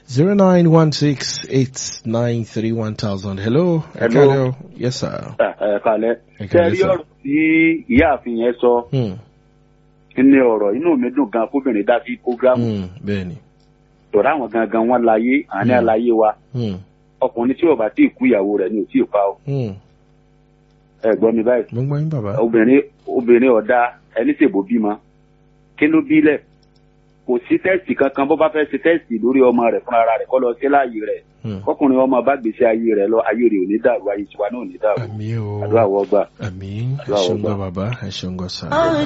zero nine one six eight nine three one thousand. hello. ẹ Hello. káàlẹ́ o. yes sir. ẹ kalẹ Ẹ ṣe káalẹ́ rí sir. ọ̀rọ̀ tí ìyáàfin yẹn sọ Hmm. ní ọ̀rọ̀ inú mi dùn gan kóbìnrin dá sí programu Hmm. bẹ́ẹ̀ni. tọ̀rọ̀ àwọn gangan wọn láyé àní Hmm. àlàyé wa Hmm. ọkùnrin tí ó bá tí ì kú ìyàwó rẹ̀ ni ò tí ì pa ọ Hmm. ẹ gbọ́ mi báyìí mo ń gbọ́ yín bàbá. obìnrin obìnrin ọ̀dà ẹni ṣèbò bímọ kí ló bílẹ̀ kò sí tẹ́sì kankan bó bá fẹ́ ṣe tẹ́sì lórí ọmọ rẹ̀ fúnra rẹ̀ kọ́ lọ sí láàyè rẹ̀ Hmm. kọkùnrin ọmọ bá gbèsè ayé rẹ̀ lọ ayé rẹ̀ ò ní dàrú ayé tiwa náà ò ní dàrú àmì o. àdúrà wọ́gbà. àmì ẹ Àdúrà ṣeun wọ́gbà. gbọ́ bàbá ẹ ṣeun gbọ́ sà.